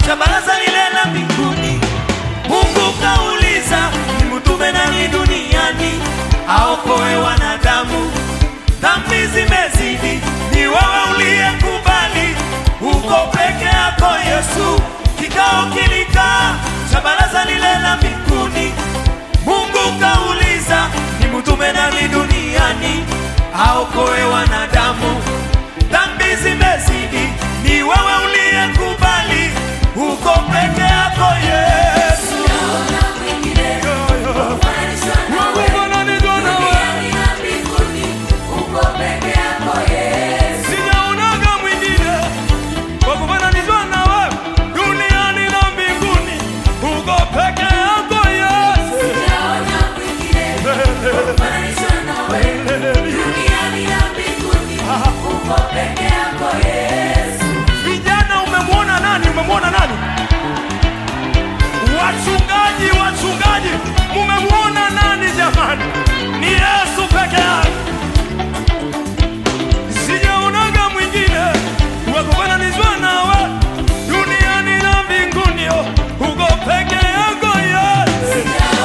cha baraza lile la mbinguni. Mungu kauliza, nimtume nani duniani aokoe wanadamu? Dhambi zimezidi, ni wewe uliyekubali, uko peke yako Yesu. Kikao kilikaa cha baraza lile la mbinguni. Mungu kauliza, nimtume nani duniani aokoe wanadamu? Dhambi zimezidi, ni wewe uliyekubali, uko peke yako Yesu. Unafananishwa nawe, sijaonaga mwingine wa kufananishwa nawe duniani na mbinguni, uko peke yako Yesu. Vijana, umemwona nani? Umemwona nani? Wachungaji, wachungaji, mumemwona nani jamani? Ni Yesu peke yake. Sijaonaga mwingine wa kufananishwa nawe duniani na mbinguni, uko peke yako Yesu.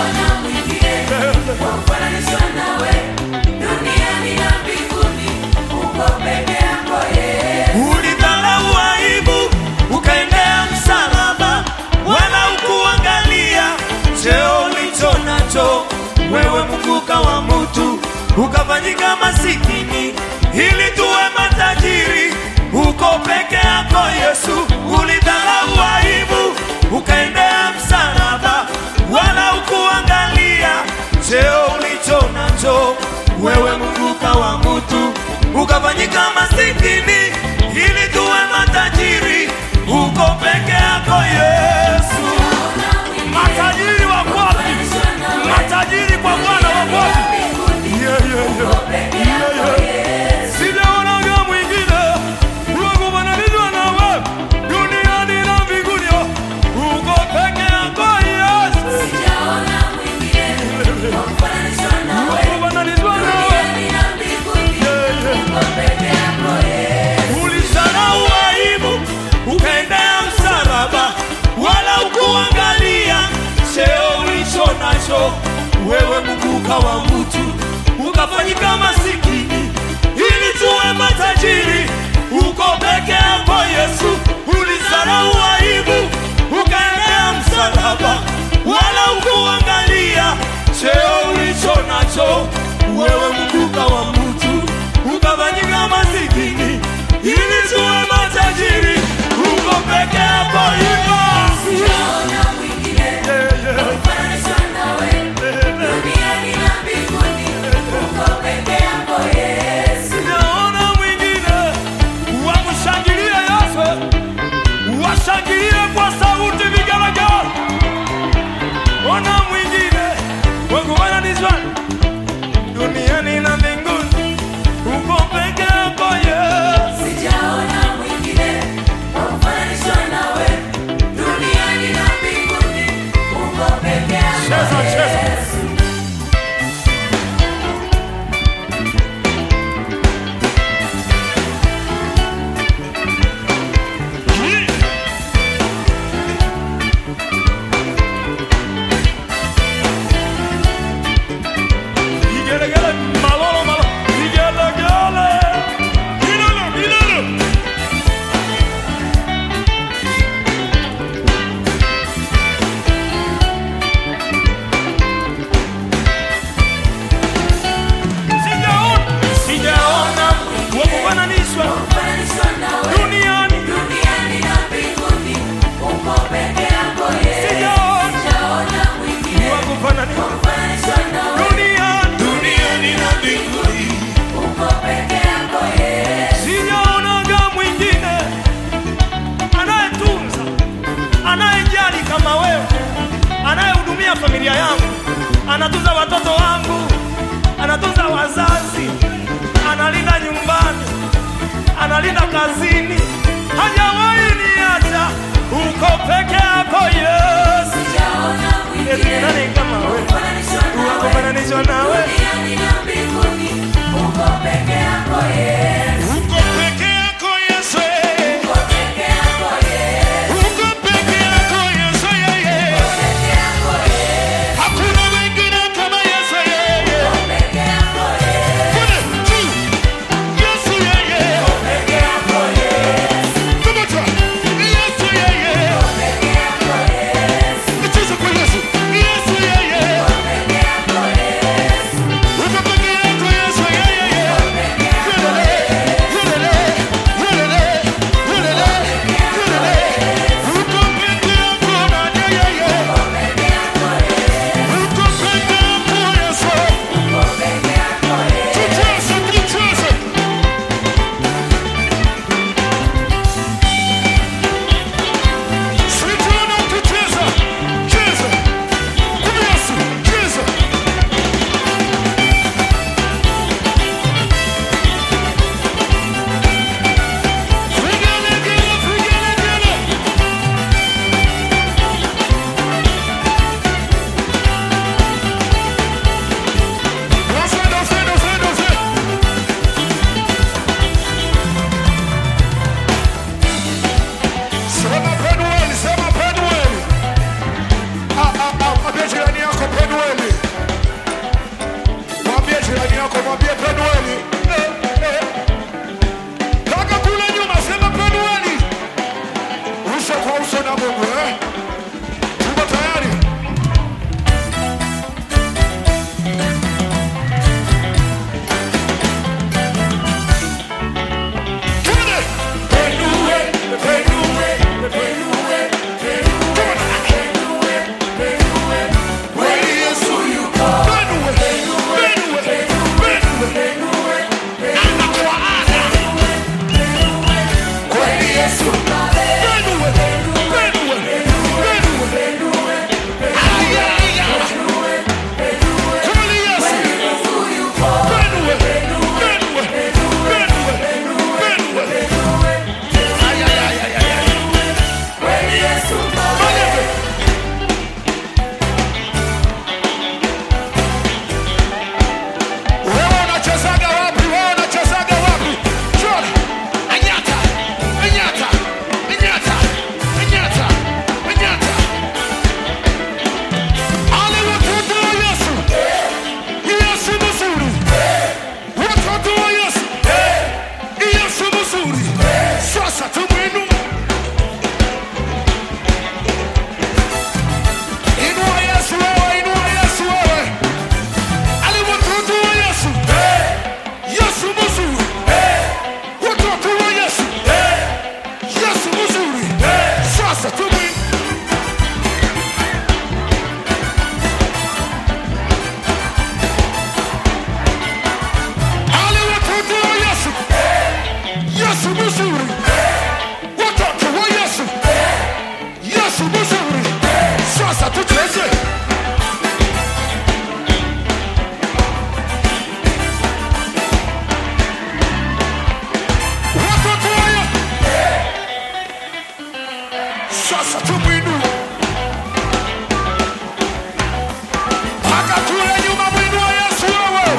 Ulidharau aibu, ukaendea msalaba, wala ukuangalia cheo ulicho nacho. Wewe mkuka wa mtu, ukafanyika masikini ili tuwe matajiri. Uko peke yako Yesu, ulidharau aibu, ukaendea msalaba, wala ukuangalia cheo ulicho nacho. Wewe mkuka wa mtu, ukafanyika masikini ili tuwe matajiri. Uko peke yako Yesu. Matajiri wako wapi? Matajiri kwa Bwana wako wapi? Yeah, yeah, yeah. Yeah, yeah. Sijaonaga mwingine wa kufananishwa nawe duniani na mbinguni. Uko peke yako Yesu. Wa kufananishwa nawe. Yeah, yeah. Ulisahau aibu, ukaendea msalaba, wala ukuangalia cheo ulicho nacho. Wewe mkuka wa mtu, ukafanyika masikini ili tuwe matajiri. Uko peke yako Yesu, ulisahau aibu, ukaendea msalaba, wala ukuangalia cheo ulicho nacho. Wewe mkuka wa mtu, ukafanyika masikini ili tuwe matajiri. Uko peke yako hivyo. Sijaona mwingine wa kushangilia Yesu, washangilie kwa sauti vigelegele. Ona mwingine wa kufananishwa duniani na mbinguni, uko peke yako Yesu. Cheza, cheza. Vigelegele, malolo, malo. Vigelegele. Milolo, milolo. Sijaona, sijaona wa kufananishwa duniani. Sijaona wa kufananishwa duniani. Duniani na mbinguni. Sijaonaga mwingine anayetunza, anayejali kama wewe, anayehudumia familia yangu, anatunza watoto wangu, anatunza wazazi, analinda nyumbani, analinda kazini, hajawahi niacha. Uko peke yako Yesu, eti ni nani kama wewe? Wakufananishwa nawe, Uko peke yako Yesu. uko peke yako Yesu, Uko peke yako Yesu. uko peke Yesu. Benue, benue, benue. Ay, ay, ay. Kweli Yesu. Benue, benue, benue, benue. Ay, ay, ay, ay, ay, ay. Malebe. Wewe unachezaga wapi? Wewe unachezaga wapi? Chora. Anyata. Anyata. Anyata. Anyata. Anyata. Watoto wa Yesu. Yesu mzuri. Watoto wa Yesu. Yesu mzuri. Sasa tumwinue. Inua Yesu wewe, inua Yesu wewe. Ali watoto wa Yesu. Yesu mzuri. Watoto wa Yesu. Yesu mzuri. Sasa tumwinue. Ali watoto wa Yesu. Yesu mzuri. Watoto wa Yesu. Yesu mzuri. Sasa tucheze. Watoto wa Yesu. Sasa tumwinue. Mpaka kule nyuma mwinue Yesu wewe.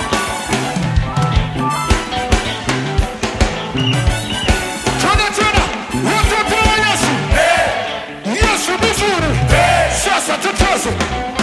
Tena tena. Watoto wa Yesu. Yesu mzuri. Sasa tucheze.